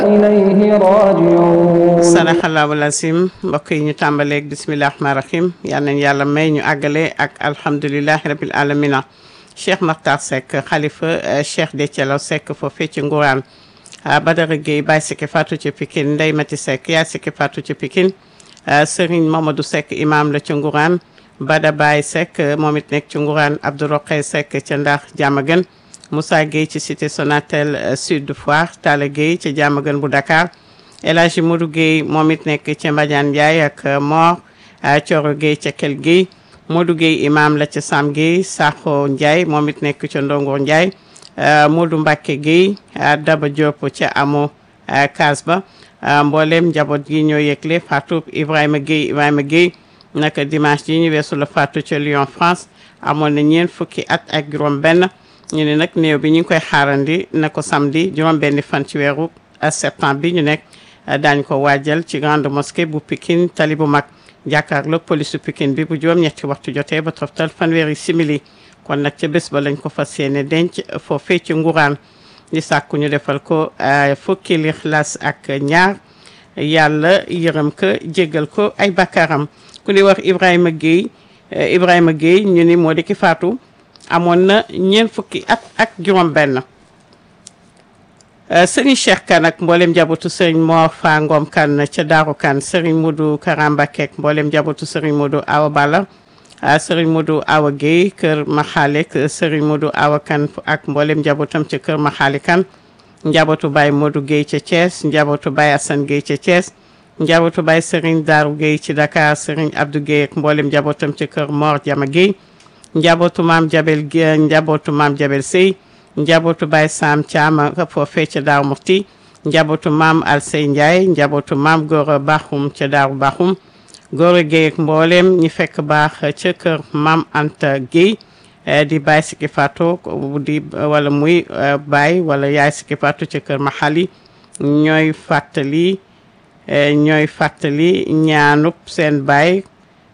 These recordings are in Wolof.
إليه راجعون sadaxallahu lasim mbokk yi ñu tàmbaleeg bisimilah rahmaani rahim yal nañ yàlla may ñu àggale ak alhamdulilahi rabil alamina cheikh Makhtar Seck xalifa cheikh Déthié Seck foofee ci Ngourane Badara Gueye Baye Sikki Fatou ci Pikine Ndeye Mati Seck yaay Sikki Fatou ci Pikine Serigne Mamadou Seck imam la ci Ngourane Bada Baye Seck moom it nekk ci Ngourane Abdourokhe Seck ca Ndax Diamaguène Moussa Gueye ci cité Sonatel Sud Foire Talla Gueye ci Diamaguène bu Dakar El Hadji Modou Gueye moom it nekk ca Mbadiane Ndiaye ak Mor Thioro Gueye ca Kel Gueye Modou Gueye imam la ca Sam Gueye Sakho Ndiaye moom it nekk ca Ndongo Ndiaye Modou Mbacke Gueye Daba Diop ca Amo Kasba mboolem njaboot gi ñoo yëgle Fatou Ibrahima Gueye Ibrahima Gueye naka dimanche ji ñu weesu la Fatou ca Lyon France amoon na ñeent fukki at ak juróom benn ñu ne nag néew bi ñu ngi koy xaarandi na ko samedi juróom benni fan ci weeru septembre bi ñu nekk daañ ko waajal ci grande mosquée bu Pikine tali bu mag jàkkaarloog police Pikine bi bu juróom-ñetti waxtu jotee ba toftal fanweeri simili kon nag ca bés ba lañ ko fas yéene denc foofee ci Ngourane di sàkku ñu defal ko fukki lixlaas ak ñaar yàlla yërëm ko jéggal ko ay bakkaaram ku di wax Ibrahima Gueye Ibrahima Gueye ñu ni moo di ki faatu amoon na ñeent fukki at ak juróom benn sëriñ Cheikh Kane ak mboolem njabootu sëriñ Mor Fa Ngom Kane ca Daaru Kane sëriñ Modou Karamba Kek mboolem njabootu sëriñ Modou Awa Balla sëriñ Modou Awa Guèye kër Maxaalek sëriñ Modou Awa Kane ak mboolem njabootam ca kër Maxaali Kane njabootu Baye Modou Guèye ca Thiès njabootu Baye Assane Guèye ca Thiès njabootu Baye sëriñ Daaru Guèye ci Dakar sëriñ Abdou Guèye ak mboolem njabootam ca kër Mor Jama Guèye njabootu maam Jabel njabootu maam Jabel Sey njabootu Baye Sam Thiam foofee ca Daaru Muxti njabootu maam Alsey Ndiaye njabootu maam Gora Baxum ca Daaru Baxum Gora Gueye ak mboolem ñi fekk baax ca kër maam Anta Gueye di Baye Sikki Fatou di wala muy Baye wala yaay Sikki Fatou ca kër Mahali ñooy fàttali ñooy fàttali ñaanub seen baay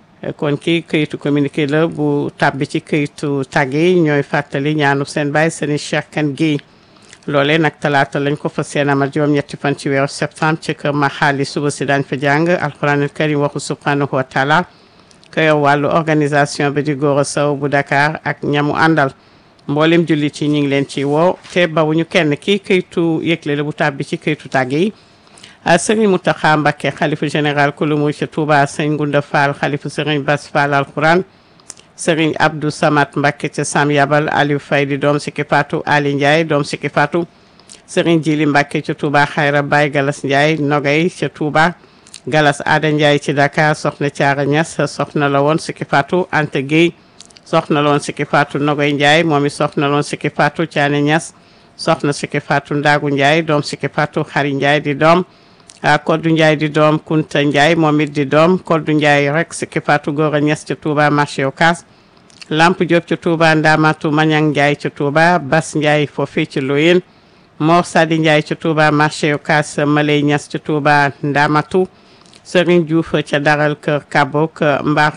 kon kii këyitu communiqué la bu tàbbi ci këyitu tàgge yi ñooy fàttali ñaanu seen baay seeni Cheikh Kane Guèye loolee nag talaata lañ ko fa seen amal juróom-ñetti fan ci weeru septembre ci kër Maxaali suba si daañ fa jàng alquranul karim waxu subhanahu wa taala ko yor wàllu organisation bi di Gora Sow bu Dakar ak ñamu àndal mboolem jullit yi ñu ngi leen ci woo te bawuñu kenn kii këyitu yëgle la bu tàbbi ci këyitu tàgge yi sëriñ Mountakha Mbacké xalifa général kulu mu ca Touba sëriñ Ngunda Fall xalifa sëriñ Bass Fall alquran sëriñ Abdou Samad Mbacké ca Sam Yabal Aliou Faye di doom Sikki Fatou Ali Ndiaye doom Sikki Fatou sëriñ Jili Mbacké ca Touba Xayra Baye Galas Ndiaye Nogay ca Touba Galas Ada Ndiaye ci Dakar soxna Thiara Niass soxna la woon Sikki Fatou Anta Gueye soxna la woon Sikki Fatou Nogay Ndiaye moom i soxna la woon Sikki Fatou Thiané Niass soxna Sikki Fatou Ndagu Ndiaye doom Sikki Fatou Xari Ndiaye di doom Koddu Ndiaye di doom Kunta Ndiaye moom it di doom Koddu Ndiaye rek Sikki Fatou Gora Niass ca Touba marché Ocass Lamp Diop ca Touba Ndamatu Mañang Ndiaye ca Touba Bas Ndiaye foofee ci Loyen Mor Sadi Ndiaye ca Touba marché Ocass Malay Niass ca Touba Ndamatu Serigne Diouf ca Daral Kër Kabo Kër Mbar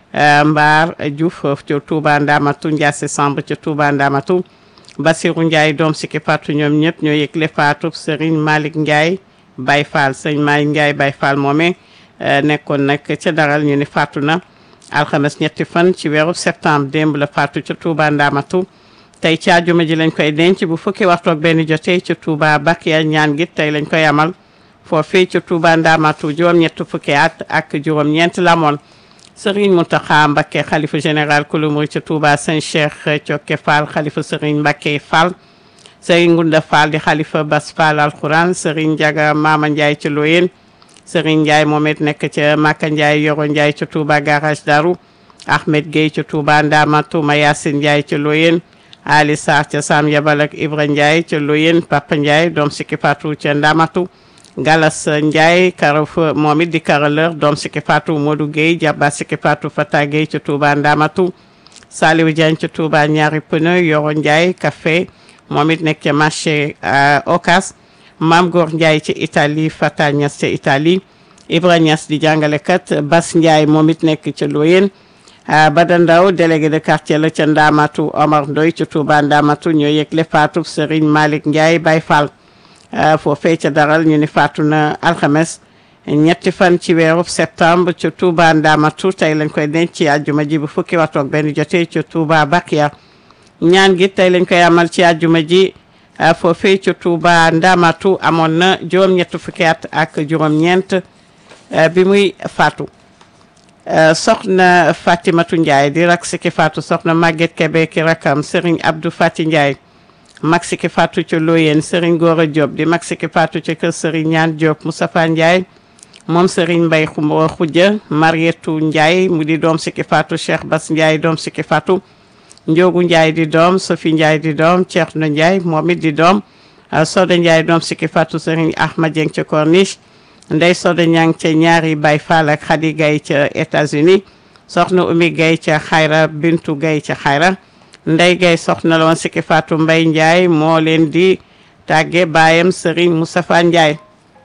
Mbar Diouf ca Touba Ndamatu Ndiasse Samb ca Touba Ndamatu Basirou Ndiaye doom Sikki Fatou ñoom ñëpp ñoo yëgle Fatou Serigne Malick Ndiaye Baye Fall sëñ Malick Ndiaye Baye Fall moome nekkoon nag ca daral ñu ni faatu na alxames ñetti fan ci weeru septembre démb la faatu ca Touba Ndamatu tey ci àjjuma ji lañ koy denc bu fukki waxtu ak benn jotee ca Touba Bakiya ñaan gi tey lañ koy amal foofii ca Touba Ndamatu juróom-ñett fukki at ak juróom-ñeent la moon Serigne Mountakha Mbacké xalifa général kulu murid ca Touba sëñ Cheikh Thioké Fall xalifa Serigne Mbacké Fall Serigne Ngunda Fall di xalifa Bas Fall alquran Serigne Ndiaga Mama Ndiaye ca Loyen Serigne Ndiaye moom it nekk ca Maka Ndiaye Yoro Ndiaye ca Touba garage Daru Ahmed Gueye ca Touba Ndamatu Mayasin Ndiaye ca Loyen Ali Sarr ca Sam Yabal ak Ibra Ndiaye ca Loyen Papa Ndiaye doom Sikki Fatou ca Ndamatu Galas Ndiaye Karaf moom it di karaleur doom Sikki Fatou Modou Gueye Jabba Sikki Fatou Fata Gueye ca Touba Ndamatu Saliou Diagne ca Touba ñaari pneu Yoro Ndiaye café moom it nekk ca marché Ocas Maam Góor Ndiaye ci Italie Fata Niass ca Italie Ibra Niass di jàngalekat Bas Ndiaye moom it nekk ca Loyen Bada Ndaw délégué de quartier la ca Ndamatu Omar Ndoy ca Touba Ndamatu ñoo yëgle faatu Serigne Malick Ndiaye Baye Fall foofee ca daral ñu ni faatu na alxames ñetti fan ci weeru septembre ca Touba Ndamatu tey lañ koy denc ci àjjuma ji bu fukki waxtu ak benn jotee ca Touba Bakia ñaan gi tey lañ koy amal ci àjjuma ji foofee ca Touba Ndamatu amoon na juróom-ñett fukki at ak juróom-ñeent bi muy faatu soxna Fatimatu Ndiaye di rak siki faatu soxna Maguette Kebe ki rakam Serigne Abdou Fati Ndiaye mag siki faatu ca Loyeen Serigne Gora Diop di mag siki faatu ca kër Serigne Ñaan Diop Moustapha Ndiaye moom Serigne Mbaye Khoudia Marietou Ndiaye mu di doom siki faatu Cheikh Bass Ndiaye doom siki faatu Ndiogu Ndiaye di doom Sophie Ndiaye di doom Thierno Ndiaye moom it di doom Soda Ndiaye doom siki faatu Serigne Ahmad Dieng ca Corniche Ndey Soda Ñang ca ñaari Baye Fall ak Khady Gaye ca États-Unis soxna Umi Gaye ca Xayra Bintu Gaye ca Xayra Ndey Gaye soxna la woon siki faatu Mbay Ndiaye moo leen di tàgge baayam Serigne Moustapha Ndiaye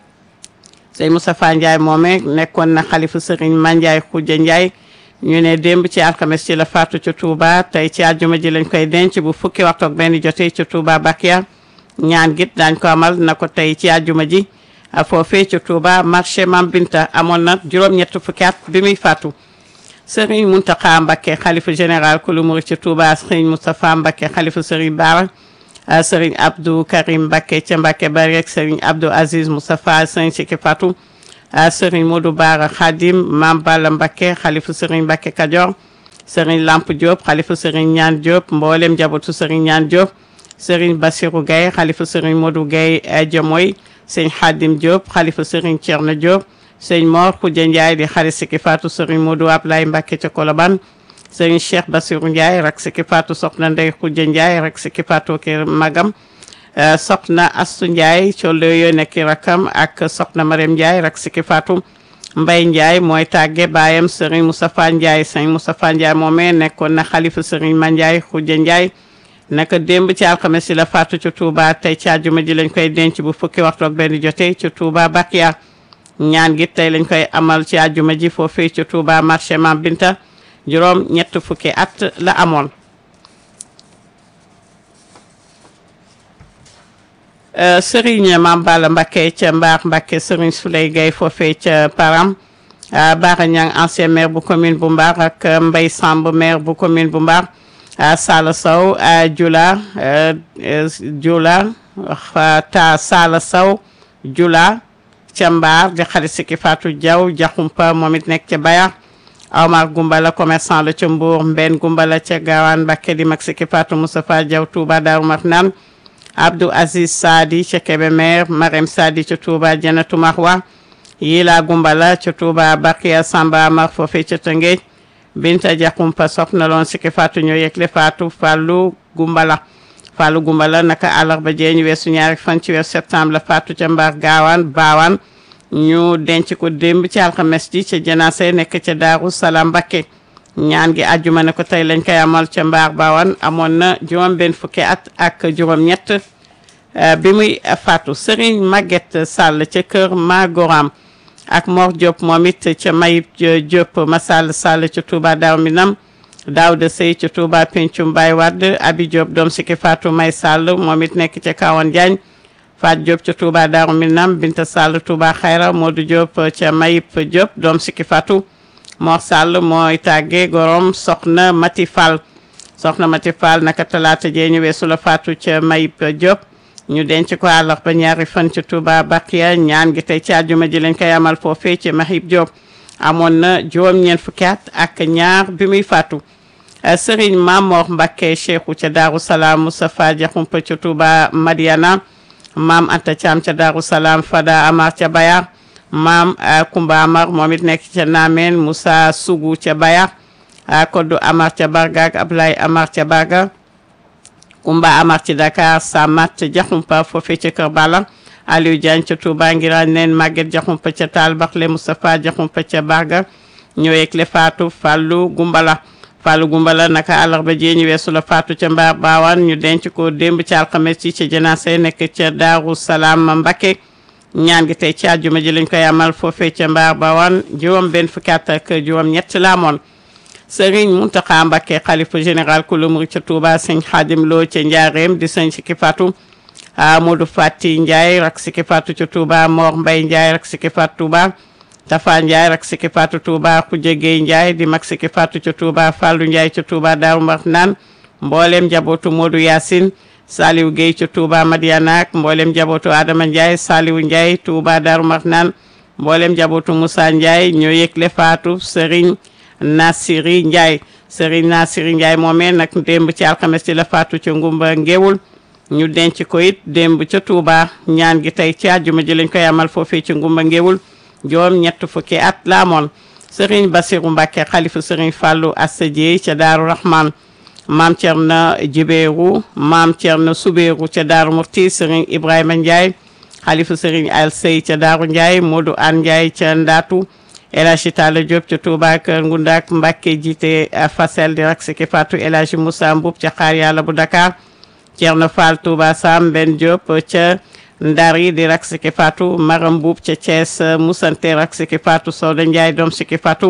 Serigne Moustapha Ndiaye moome nekkoon na xalifu Serigne Mandiaye Khoudia Ndiaye ñu ne démb ci alxames ci la faatu ca Touba tey ci àjjuma ji lañ koy denc bu fukki waxtu ak benn jotee ca Touba Bakia ñaan git daañ ko amal na ko tey ci àjjuma ji foofee ca Touba marché Mam Binta amoon na juróom-ñett fukki at bi muy faatu Serigne Mountakha Mbacké xalifa général kulu murid ca Touba Serigne Moustapha Mbacké xalifa Serigne Bara Serigne Abdou Karim Mbacké ca Mbacké bari ak Serigne Abdou Aziz Moustapha Serigne Siki Fatou Serigne Modou Bara Khadim Mam Balla Mbacké xalifa Serigne Mbacké Kajoor Serigne Lamp Diop xalifa Serigne Ñaan Diop mboolem njabootu Serigne Ñaan Diop Serigne Bassirou Gaye xalifa Serigne Modou Gaye Jamoy sëñ Xadim Diop xalifa Serigne Thierno Diop sëñ Mor Khoudia Ndiaye di xarit Siki Fatou Serigne Modou Ablaye Mbacké ca Colobane Serigne Cheikh Bassirou Ndiaye rak Siki Fatou soxna Ndey Khoudia Ndiaye rak Siki Fatou ki magam soxna Astu Ndiaye collo yo nekki rakam ak soxna Mariam Ndiaye rak Siki Fatou Mbay Ndiaye mooy tàgge baayam Serigne Moustapha Ndiaye sëñ Moustapha Ndiaye moomee nekkoon na xalifa Serigne Ma Ndiaye Khoudia Ndiaye naka démb ci alxames si la faatu ci Touba tey ci àjjuma ji lañ koy denc bu fukki waxtu ak benn jotee ci Touba Bakia ñaan gi tey lañ koy amal ci àjjuma ji foofee ci Touba marché Mam Binta juróom ñett fukki at la amoon Serigne Mam Balla Mbacké ca Mbaar Mbacké Serigne Souley Gaye foofee ca Param Bara Niang ancien maire bu commune bu Mbaar ak Mbaye Samb maire bu commune bu Mbaar Sala Sow Jula Jula ta Sala Sow Jula ca Mbaar di xarit Siki Fatou Diaw Jaxumpa moom it nekk ca Bayar Omar Gumbala commerçant la ca Mbour Mbenn Gumbala ca Gawane Mbacké di mag Siki Fatou Moustapha Diaw Touba Darou Marnane Abdou Aziz Sadi ca Kébémer Marème Sadi ca Touba Janatu Mahwa Yila Gumbala ca Touba Bakia Samba Amar foofee ca Tëngéej Binta Jaxumpa soxna loon Siki Fatou ñoo yegle Fatou Fallou Gumbala Fallou Gumbala naka àllarba jee ñu weesu ñaari fan ci weesu septembre la Fatou ca Mbar Gaawaan Baawaan ñu denc ko démb ci alxames ji ca janaase nekk ca Daaru Salaam Mbakke ñaan gi àjjuma ne ko tey lañ koy amal ca Mbar Baawaan amoon na juróom benn fukki at ak juróom ñett bi muy Fatou Serigne Maguette Sall ca kër Magoram ak Mor Diop moom it ca Mayib Diop Masall Sall ca Touba Daaru Minam Daouda Sey ca Touba Pencum Baye Wade Abi Diop doom Siki Fatou May Sall moom it nekk ca Kawan Diagne Fat Diop ca Touba Daaru Minam Binta Sall Touba Xayra Modou Diop ca Mayib Diop doom Siki Fatou Mor Sall mooy tàgge gorom soxna Mati Fall soxna Mati Fall naka talaata jee ñu weesu la Fatou ca Mayib Diop ñu denc ko àllarba ñaari fan ci Touba Bakia ñaan gi tey ci àjjuma ji lañ koy amal foofee ci Mahib Diop amoon na juróom-ñeent fukki at ak ñaar bi muy faatu Serigne Mamor Mbacké Cheikhou ca Darou Salaam Moustapha Diakhoumpa ca Touba Madiana maam Anta Thiam ca Darou Salaam Fada Amar ca Bayar maam Kumba Amar moom it nekk ca Naameen Moussa Sougou ca Bayar Koddu Amar ca Barga ak Ablaye Amar ca Barga Kumba Amar ci Dakar Samat Diakhoumpa foofee ca Kër Bala Aliou Diagne ca Touba Ngiraan neen Maguette Diakhoumpa ca Taal Baxle Moustapha Diakhoumpa ca Barga ñëweeg le Fatou Fallou Gumbala Fallou Gumbala naka àllarba jee ñu weesu la Fatou ca Mbaar Baawaan ñu denc ko démb ci alxames ci ca janaase nekk ca Daaru Salaam Mbacké ñaan gi tey ci àjjuma ji lañ koy amal foofee ca Mbaar Baawaan juróom benn fukki at ak juróom ñett la amoon Serigne Mountakha Mbacké xalifa général kulu murid ca Touba sëñ Khadim Lo ca Njaareem di sëñ Siki Fatou Modou Fati Ndiaye rak siki fatu ca Touba Mor Mbay Ndiaye rak siki fatu Touba Tafa Ndiaye rak siki fatu Touba Khoudia Gueye Ndiaye di mag siki fatu ca Touba Fallou Ndiaye ca Touba Daaru Marnaan mboolem njabootu Modou Yacine Saliou Gueye ca Touba Madiana ak mboolem njabootu Adama Ndiaye Saliou Ndiaye Touba Daaru Marnaan mboolem njabootu Moussa Ndiaye ñoo yëgle faatu Serigne Nassiri Ndiaye Serigne Nassiri Ndiaye moomee nag démb ci alxames ci la faatu ca Ngumba Ngéwul ñu denc ko it démb ca Touba ñaan gi tey ci àjjuma ji lañ koy amal foofee ci Ngumba Ngéwul juróom ñett fukki at la amoon Serigne Bassirou Mbacké xalifa Serigne Fallou Assa Dieye ca Daaru Rahman maam Thierno Djibéru maam Thierno Soubéru ca Daaru Murti Serigne Ibrahima Ndiaye xalifa Serigne Al Sey ca Daaru Ndiaye Modou An Ndiaye ca Ndatu El Hadji Talla Diop ca Touba Kër Ngundak Mbacké jiite Fasel di rak siki Fatou El Hadji Moussa Mboub ca Xaar Yàlla bu Dakar Thierno Fall Touba Sam Ben Diop ca Ndari di rak siki Fatou Maram Mboub ca Thiès Moussante rak siki Fatou Soda Ndiaye doom siki Fatou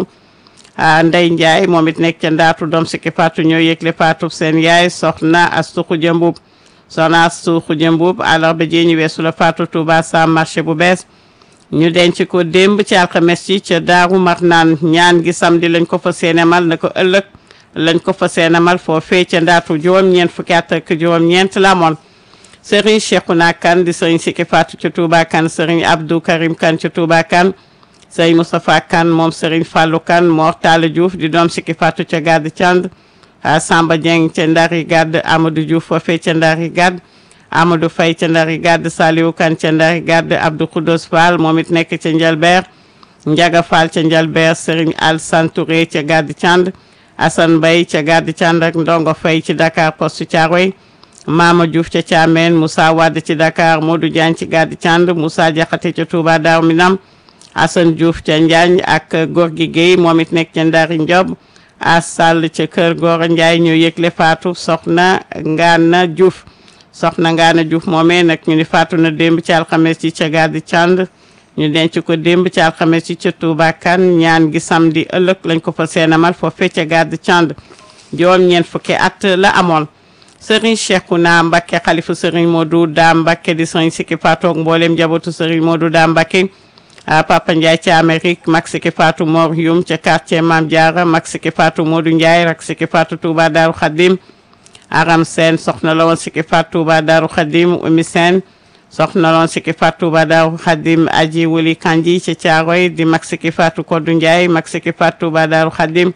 Ndey Ndiaye moom it nekk ca Ndaatu doom siki Fatou ñoo yëgle Fatou seen yaay soxna Astu Xuja Mbuub soxna Astu Xuja Mbuub àllarba ji ñu weesu la Fatou Touba Sam marché bu bees ñu denc ko démb ci alxames ci ca Daaru Marnaan ñaan gi samedi lañ ko fa seenemal na ko ëllëg lañ ko fa seenemal foofee ca Ndaatu juróom-ñeent fukki at ak juróom-ñeent la amoon Serigne Cheikhouna Kane di Serigne Siki Fatou ca Touba Kane Serigne Abdou Karim Kane ca Touba Kane Serigne Moustapha Kane moom Serigne Fallou Kane Mor Talla Diouf di doom Siki Fatou ca Gade Thiand Samba Dieng ca Ndari Gade Amadou Diouf foofee ca Ndari Gade Amadou Faye ca Ndari Gade Saliou Kane ca Ndari Gade Abdou Khoudos Fall moom it nekk ca Njalbeer Ndiaga Fall ca Njalbeer Serigne Alassane Touré ca Gade Thiand Assane Mbaye ca Gade Thiand ak Ndongo Faye ci Dakar Poste Thiaroye Mama Diouf ca Thiamène Moussa Wade ci Dakar Modou Diagne ci Gade Thiand Moussa Diakhaté ca Touba Darou Minam Assane Diouf ca Njaañ ak Gorgui Gueye moom it nekk ca Ndari Ndiob a Sall ca Kër Gora Ndiaye ñoo yëgle faatu soxna Ngana Diouf soxna Ngana Diouf moomee nag ñu ni faatu na démb ci alxames ci ca Gade Thiand ñu denc ko démb ci alxames ci ca Touba Kane ñaan gi samedi ëllëg lañ ko fa seenamal foofee ca Gade Thiand juróom ñeent fukki at la amoon Serigne Cheikhouna Mbacké xalifu Serigne Modou Da Mbacké di Serigne Siki Fatou ak mboolem njabootu Serigne Modou Da Mbacké Papa Ndiaye ca Amérique mag Siki Fatou Mor Youm ca quartier Mame Diarra mag Siki Fatou Modou Ndiaye rak Siki Fatou Touba Darou Khadim Aram Sène soxna la woon Siki Fatou Touba Darou Khadim Oumy Sène soxna la woon Siki Fatou Touba Darou Khadim Aji Wuli Kanji ca Thiaroye di mag Siki Fatou Kodou Ndiaye mag Siki Fatou Touba Darou Khadim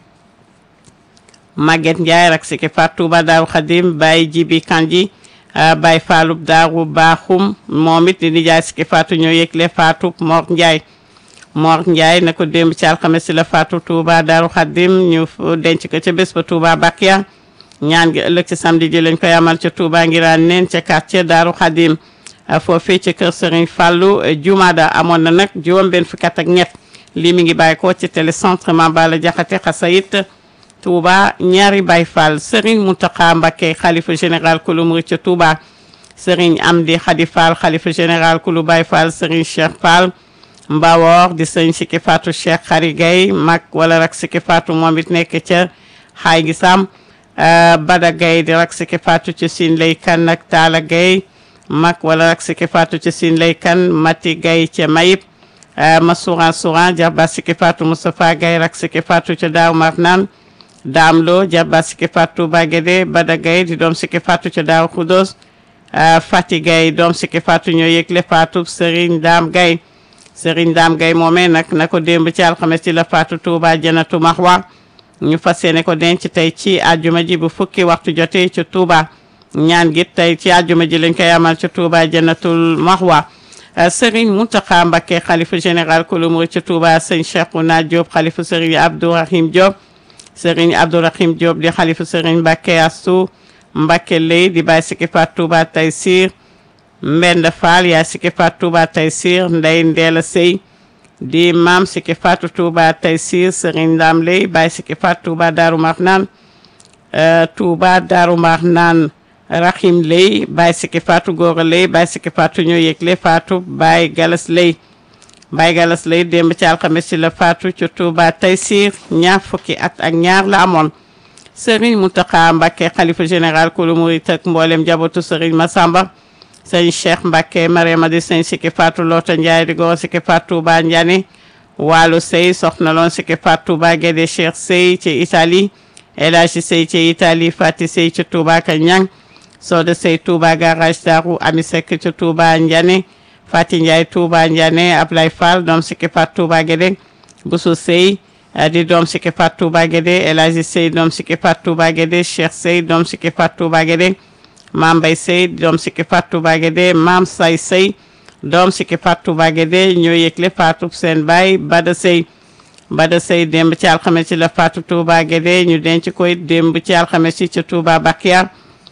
Maguette Ndiaye rak Siki Fatou Touba Darou Khadim Baye Jibi Kanji Baye Fallou Darou Bakhoum moom it di nijaay Siki Fatou ñoo yëgle Fatou Mor Ndiaye Mor Ndiaye na ko démb ci alxames si la Fatou Touba Darou Khadim ñu denc ko ca bés ba Touba Bakia ñaan gi ëllëg ci samedi ji lañ koy amal ca Touba ngiraan neen ca quartier Darou Khadim foofee ca kër Serigne Fallou Jumada amoon na nag juróom benn fukki at ak ñett lii mi ngi bàyyi ko ci télécentre Mambala Jaxate Xasayit Touba ñaari Baye Fall Serigne Mountakha Mbacké xalifa général kulu murid ca Touba Serigne Amdi Khady Fall xalifa général kulu Baye Fall Serigne Cheikh Fall Mbawor di Serigne Siki Fatou Cheikh Khary Gaye mag wala rak Siki Fatou moom it nekk ca xaay gi sam Bada Gaye di rak Siki Fatou ca Sine Lay Kan ak Talla Gaye mag wala rak Siki Fatou ca Sine Lay Kan Mati Gaye ca Mayib Masouran Souran Jarba Siki Fatou Moustapha Gaye rak Siki Fatou ca Daaru Marnaan Daam Lo Jarba Siki Fatou Bagede Bada Gaye di doom Siki Fatou ca Daaru Khoudoss Fati Gaye doom Siki Fatou ñoo yëgle Fatou Serigne Dame Gaye Serigne Dame Gaye moomee nag na ko démb ci alxames ci la Fatou Touba Janatu Mahwa ñu fas yéene ko denc tey ci àjjuma ji bu fukki waxtu jotee ca Touba ñaan gi tey ci àjjuma ji lañ koy amal ca Touba Janatul Mahwa Serigne Mountakha Mbacké xalifa général kulu murid ca Touba sëñ Cheikhouna Diop xalifa Serigne Abdourahim Diop Serigne Abdourahim Diop di xalifa Serigne Mbacké Astou Mbacké Lay di bàyyi Siki Fatou Touba Taysir Mbenda Fall yaa Siki Fatou Touba Taysir Ndey Ndeela Sey di maam Siki Fatou Touba Taysir Serigne Ndam Lay bàyyi Siki Fatou Touba Darou Marnane Touba Darou Marnane Rahim Lay bàyyi Siki Fatou Gora Lay bàyyi Siki Fatou ñoo yëgle Fatou Baye Galas Lay Baye Galas Lay démb ci alxames ci la Fatou ci Touba Taysir ñaar fukki at ak ñaar la amoon Serigne Mountakha Mbacké xalifa général kulu murid ak mboolem njabootu Serigne Massamba sëñ Cheikh Mbacke Mariama di sëñ Siki Fatou Lota Ndiaye di goro Siki Fatou Touba Ndiané Walu Sey soxna loon Siki Fatou Touba Guédé Cheikh Sey ci Italie El Hadji Sey ci Italie Fati Sey ci Touba ka Ñang Soda Sey Touba garage Darou Ami Seck ci Touba Ndiané Fati Ndiaye Touba Ndiané Ablay Fall doom Siki Fatou Touba Guédé Boussou Sey di doom Siki Fatou Touba Guédé El Hadji Sey doom Siki Fatou Touba Guédé Cheikh Sey doom Siki Fatou Touba Guédé Maam Mbay Sey doom Siki Fatou Touba Guédé Maam Say Sey doom Siki Fatou Touba Guédé ñoo yëgle Fatou seen baay Bada Sey Bada Sey démb ci alxames ci la Fatou Touba Guédé ñu denc koy démb ci alxames ci ca Touba Bakia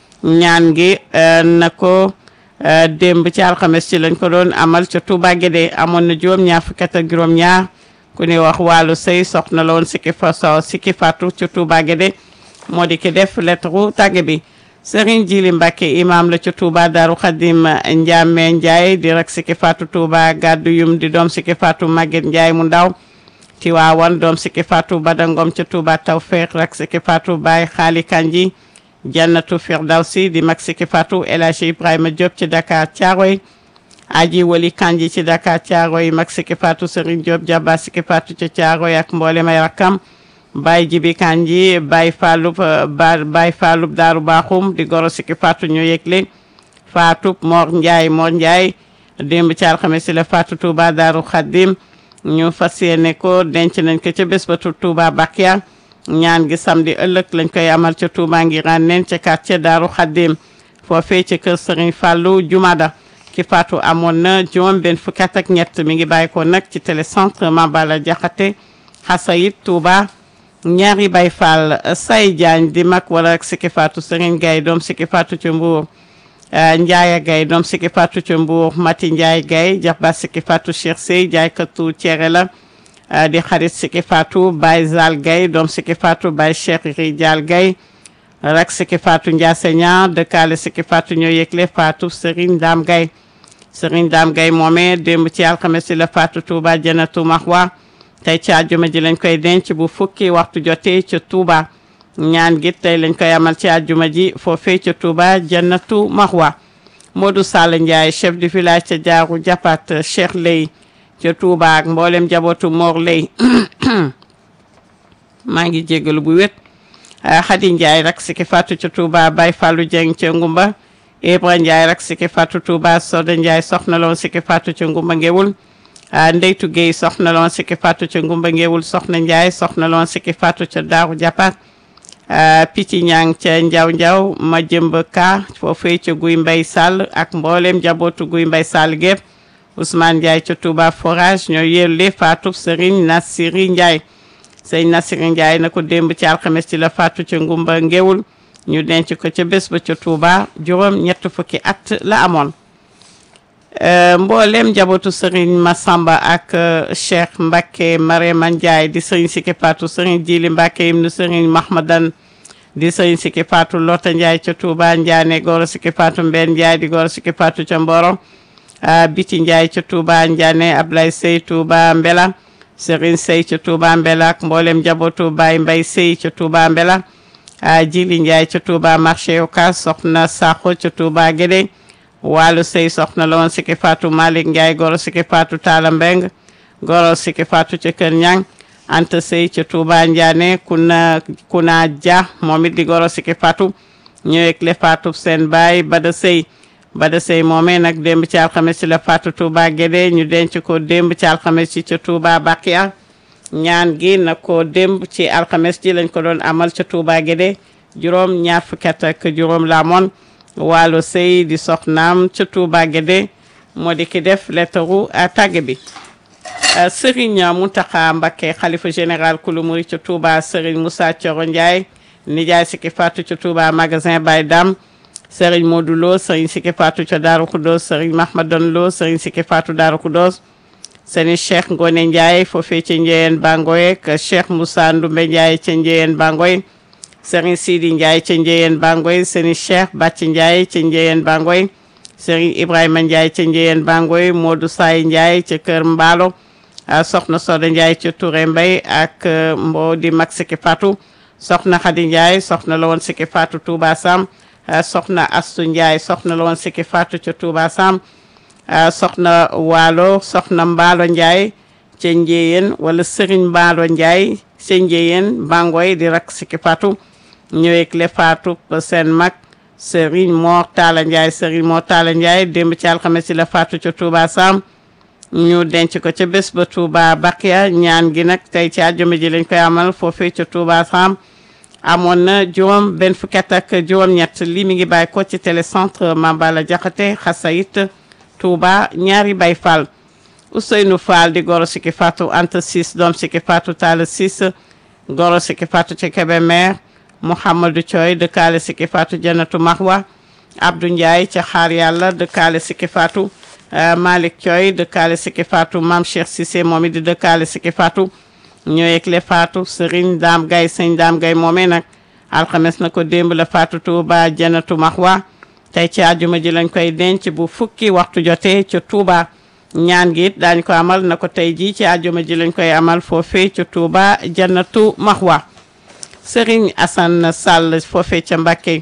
ñaan gi na ko démb ci alxames ci lañ ko doon amal ca Touba Guédé amoon na juróom ñaar fukki at ak juróom ñaar ku ni wax wàllu sëy soxna la woon Siki fa so Siki Fatou ca Touba Guédé moo di ki def lettre tàgge bi Serigne Jili Mbacke imam la ca Touba Daaru Xadim Ndiame Ndiaye di rek Siki Fatou Touba gàddu yum di doom Siki Fatou Maguette Ndiaye mu ndaw Tiwaawan doom Siki Fatou Badangom ca Touba Tawfeex rek Siki Fatou Baye Xaali Kanji Jannatu Firdawsi di mag Siki Fatou El Hadji Ibrahima Diop ci Dakar Thiaroye aji wali Kanji ci Dakar Thiaroye mag Siki Fatou Serigne Diop jaba Siki Fatou ca Thiaroye ak mboolem ay rakkam Baye Jibi Kanji Baye Fallou ba Baye Fallou Daaru Baaxum di goro Siki Fatou ñu yëgle Fatou Mor Ndiaye Mor Ndiaye démb ci alxames si la Fatou Touba Daaru Xaddim ñu fas yéene ko denc nañ ko ca bés ba Touba Bakia ñaan gi samedi ëllëg lañ koy amal ca Touba ngi rànneen ca quartier Daaru Xaddim foofee ca kër Serigne Fallou Jumada ki Fatou amoon na juróom benn fukki at ak ñett mi ngi bàyyi ko nag ci télécentre Mambala Jaxate Xasayit Touba ñaari bay fall say Diagne di mag wala ak Siki Fatou Serigne Gaye doom Siki Fatou ca Mbour Ndiaye Gaye doom Siki Fatou ca Mbour Mati Ndiaye Gaye jaxba Siki Fatou Cheikh Sey jaaykatu cere la di xarit Siki Fatou Baye Zal Gaye doom Siki Fatou Baye Cheikh Rijal Gaye rak Siki Fatou Ndiase Niang dëkkaale Siki Fatou ñoo yëgle Fatou Serigne Dame Gaye Serigne Dame Gaye moomee démb ci alxames si la Fatou Touba Janatu Mahwa tey ci àjjuma ji lañ koy denc bu fukki waxtu jotee ca Touba ñaan gi tey lañ koy amal ci àjjuma ji foofee ca Touba Jannatu Mahwa Modou Sall Ndiaye chef du village ca Jaaru Japat Cheikh Lay ca Touba ak mboolem jabootu Mor Lay maa ngi jégalu bu wét Khady Ndiaye rak Siki Fatou ca Touba Baye Fallou Dieng ca Ngumba Ibra Ndiaye rak Siki Fatou Touba Soda Ndiaye soxna loon Siki Fatou ca Ngumba Ngewul Ndeytu Guèye soxna loon Siki Fatou ca Ngumba Ngewul soxna Ndiaye soxna loon Siki Fatou ca Daaru Japat Picci Ñang ca Njaw Njaw ma jëmb ka foofee ca Guy Mbay Sall ak mboolem jabootu Guy Mbay Sall gépp Ousmane Ndiaye ca Touba Forage ñoo yelle Fatou Serigne Nassiri Ndiaye sëñ Nassiri Ndiaye na ko démb ci alxames ci la Fatou ca Ngumba Ngewul ñu denc ko ca bés ba ca Touba juróom ñett fukki at la amoon mboolem njabootu Serigne Massamba ak Cheikh Mbacke Marema Ndiaye di Serigne Siki Fatou Serigne Jili Mbacke ibnu Serigne Mahmadan di Serigne Siki Fatou Lota Ndiaye ca Touba Ndiané Goro Siki Fatou Mbène Ndiaye di Goro Siki Fatou ca Mboro Biti Ndiaye ca Touba Ndiané Ablaye Sey Touba Mbela Serigne Sey ca Touba Mbela ak mboolem njabootu Baye Mbaye Sey ca Touba Mbela Jili Ndiaye ca Touba marché Ocass soxna Sakho ca Touba Guédé Walu Sey soxna la woon Siki Fatou Malick Ndiaye goro Siki Fatou Talla Mbeng goro Siki Fatou ca Kër Ñang Anta Sey ca Touba Ndiané kuna kuna Dia moom it di goro Siki Fatou ñëwek le Fatou seen baay Bada Sey Bada Sey moomee nag démb ci alxames ci la Fatou Touba Guédé ñu denc ko démb ci alxames ci ca Touba Bakia ñaan gi na ko démb ci alxames ji lañ ko doon amal ca Touba Guédé juróom ñaar fukki at ak juróom la amoon Waalo Sey di soxnaam ca Touba Guédé moo di ki def lettaru tàgge bi Serigne Mountakha Mbacké xalifa général kulu muri ca Touba Serigne Moussa Thioro Ndiaye nijaay Siki Fatou ca Touba magasin Baye Dam Serigne Modou Lo Serigne Siki Fatou ca Darou Khoudoss Serigne Mahmadan Lo Serigne Siki Fatou Darou Khoudoss Serigne Cheikh Ngone Ndiaye foofee ca Njeyeen Bangoye ak Cheikh Moussa Ndoumbe Ndiaye ca Njeyeen Bangoye Serigne Sidi Ndiaye ca Njeyeen Bangoy Serigne Cheikh Bàcc Ndiaye ca Njeyeen Bangoy Serigne Ibrahima Ndiaye ca Njeyeen Bangoy Modou Say Ndiaye ca Kër Mbaalo Soxna Soda Ndiaye ca Touré Mbay ak mbo di mag Siki Fatou Soxna Khady Ndiaye soxna la woon Siki Fatou Touba Sam soxna Astu Ndiaye soxna la woon Sikki Fatou ca Touba Sam soxna Waalo soxna Mbaalo Ndiaye ca Njéyeen wala Serigne Mbaalo Ndiaye ca Njéyeen Bangoy di rak Sikki Fatou ñëweeg le Fatou seen mag Serigne Mor Talla Ndiaye Serigne Mor Talla Ndiaye démb ci alxames si la Fatou ca Touba Sam ñu denc ko ca bés ba Touba Bakia ñaan gi nag tey ci àjjuma ji lañ koy amal foofee ca Touba Sam amoon na juróom benn fukki at ak juróom-ñett lii mi ngi bàyyi ko ci télécentre Mambala Jaxate Xasayit Touba ñaari Bay Fall Ousseynou Fall di goro Sikki Fatou Anta Sis doom Sikki Fatou Talla Sis goro Sikki Fatou ca Kébémer Mouhamadou Thioy dëkkaale Sikki Fatou Janatu Mahwa Abdou Ndiaye ca Xaar Yàlla dëkkaale Sikki Fatou Malick Thioy dëkkaale Sikki Fatou Mame Cheikh Cissé moom it di dëkkaale Sikki Fatou ñëweeg le Fatou Serigne Dame Gaye sëñ Dame Gaye moomee nag alxames na ko démb la Fatou Touba Janatu Mahwa tey ci àjjuma ji lañ koy denc bu fukki waxtu jotee ca Touba ñaan gi it daañu ko amal na ko tey jii ci àjjuma ji lañ koy amal foofee ca Touba Janatu Mahwa Serigne Assane Sall foofee ca Mbacké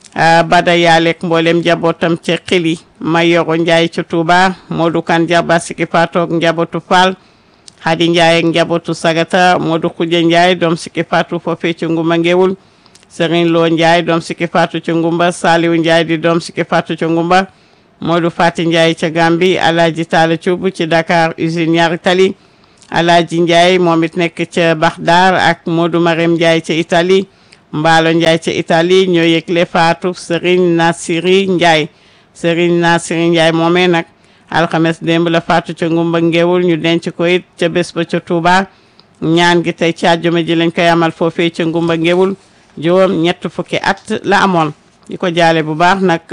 bada yaaleeg mboolem njabootam ca xili ma yoro Njaay ca Touba Modou Kan Jaba Sikki Fatou ak njabootu Fall Hadi Njaay ak njabootu Sagata Modou Xuja Njaay doom Sikki Fatou foofee ca Ngumba Ngewul Serigne Lo Njaay doom Sikki Fatou ca Ngumba Saliwu Njaay di doom Sikki Fatou ca Ngumba Modou Fati Njaay ca Gambi Alaaji Taala Cuub ci Dakar usine ñaari tali Alaaji Njaay moom it nekk ca Baxdaar ak Modou Marème Njaay ca Italie Mbaalo Njaay ca Italie ñoo yëgle faatu Serigne Nasiri Njaay Serigne Nasiri Njaay moomee nag alxames démb la faatu ca Ngumba Ngewul ñu denc ko it ca bés ba ca Touba ñaan gi tey ci àjjuma ji lañ koy amal foofee ca Ngumba Ngewul juróom ñett fukki at la amoon di ko jaale bu baax nag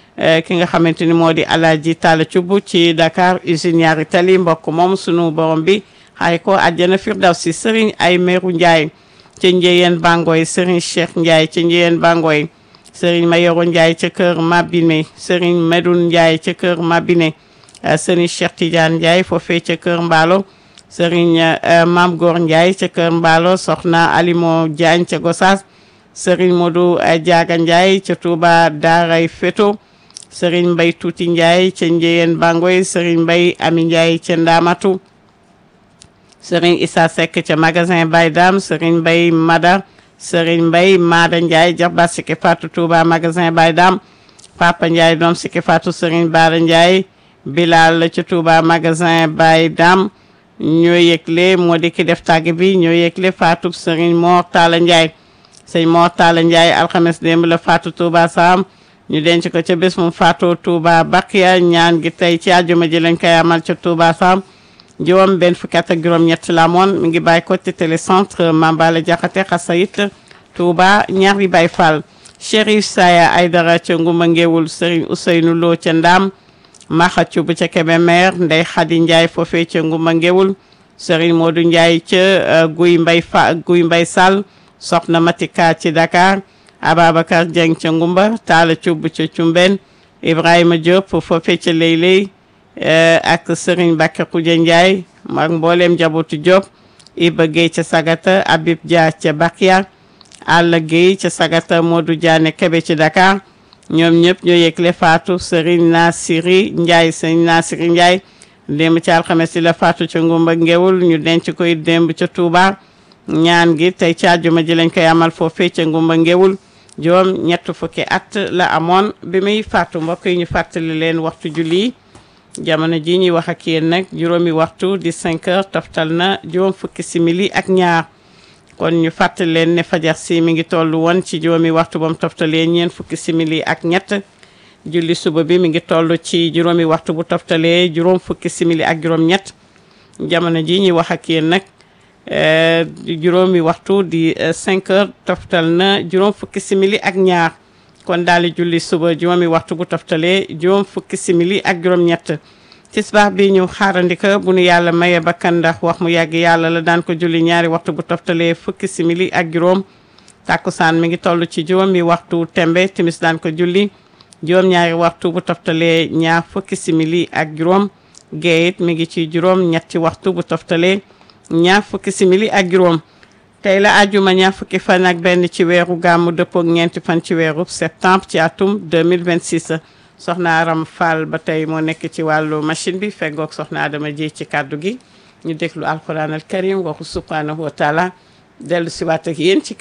ki nga xamante ni moo di Alaaji Talla Cubb ci Dakar usine ñaari tali mbokk moom sunu borom bi xaay ko àjjana Firdawsi Serigne ay meeru Njaay ca Njeyeen Bangoy Serigne Cheikh Ndiaye ca Njeyeen Bangoy Serigne Mayoro Ndiaye ca kër Mabine Serigne Medoun Ndiaye ca kër Mabine Serigne Cheikh Tidiane Ndiaye foofee ca kër Mbaalo Serigne Mam Gor Ndiaye ca kër Mbaalo Soxna Alimo Diagne ca Gossas Serigne Modou Diaga Ndiaye ca Touba Daaray Feto Serigne Mbay Tuuti Ndiaye ca Njeyeen Bangoy Serigne Mbay Ami Ndiaye ca Ndamatu Serigne Issa Seck ca magasin Baye Dam Serigne Mbay Mada Serigne Mbay Mada Ndiaye jaxba Sikki Fatou Touba magasin Baye Dam Papa Ndiaye doom Sikki Fatou Serigne Bara Ndiaye Bilal ca Touba magasin Baye Dam ñoo yëgle moo di ki def tàgg bi ñoo yëgle Fatou Serigne Mor Talla Ndiaye sëñ Mor Talla Ndiaye alxames démb la Fatou Touba Sam ñu denc ko ca bés mu Fatou Touba Bakia ñaan gi tey ci àjjuma ji lañ koy amal ca Touba Sam juróom benn fukki at ak juróom ñett la amoon mi ngi bàyyi ko ci télécentre Mambala Jaxate Xasayit Touba ñaari Baay Fall Chérif Saya Aydara ca Ngumba Ngewul Serigne Ousseynou Lo ca Ndam Maxa Cubb ca Kébémer Ndey Xadi Ndiaye foofee ca Ngumba Ngewul Serigne Modou Ndiaye ca Guy Mbay Fa Guy Mbay Sall Soxna Matika ci Dakar Ababacar Dieng ca Ngumba Talla Cubb ca Cumben Ibrahima Diop foofee ca Leyley ak Serigne Bakka Xuja Ndiaye ak mboolem njabootu Diop Iba Gueye ca Sagata Habib Dia ca Bakia Alla Gueye ca Sagata Modou Diané Kebe ci Dakar ñoom ñëpp ñoo yëgle faatu Serigne Nasiri Ndiaye Serigne Nasiri Ndiaye démb ci alxames si la faatu ca Ngumba Ngewul ñu denc koy démb ca Touba ñaan gi tey ci àjjuma ji lañ koy amal foofee ca Ngumba Ngewul juróom ñett fukki at la amoon bi muy faatu mbokk yi ñu fàttali leen waxtu julli jamono ji ñuy wax ak yéen nag juróomi waxtu di 5 heures toftal na juróom fukki simili ak ñaar kon ñu fàttali leen ne fajar si mi ngi toll woon ci juróomi waxtu ba mu toftalee ñeent fukki simili ak ñett julli suba bi mi ngi toll ci juróomi waxtu bu toftalee juróom fukki simili ak juróom ñett jamono ji ñuy wax ak yéen nag juróomi waxtu di 5 heures toftal na juróom fukki simili ak ñaar kon daal di julli suba juróomi waxtu bu toftalee juróom fukki simili ak juróom-ñett tisbaar bi ñu xaarandika bu nu yàlla maye bakkan ndax wax mu yàgg yàlla la daan ko julli ñaari waxtu bu toftalee fukki simili ak juróom tàkkusaan mi ngi toll ci juróomi waxtu tembe timis daan ko julli juróom-ñaari waxtu bu toftalee ñaar fukki simili ak juróom géeyit mi ngi ci juróom ñetti waxtu bu toftalee ñaar fukki simili ak juróom tey la àjjuma ñaar fukki fan ak benn ci weeru gàmmu dëppook ñeenti fan ci weeru septembre ci atum 2026 soxna Aram Fall ba tey moo nekk ci wàllu machine bi feggoog soxna Adama ji ci kàddu gi ñu déglu alquran al karim waxu subhanahu wa taala dellu si waat ak yéen ci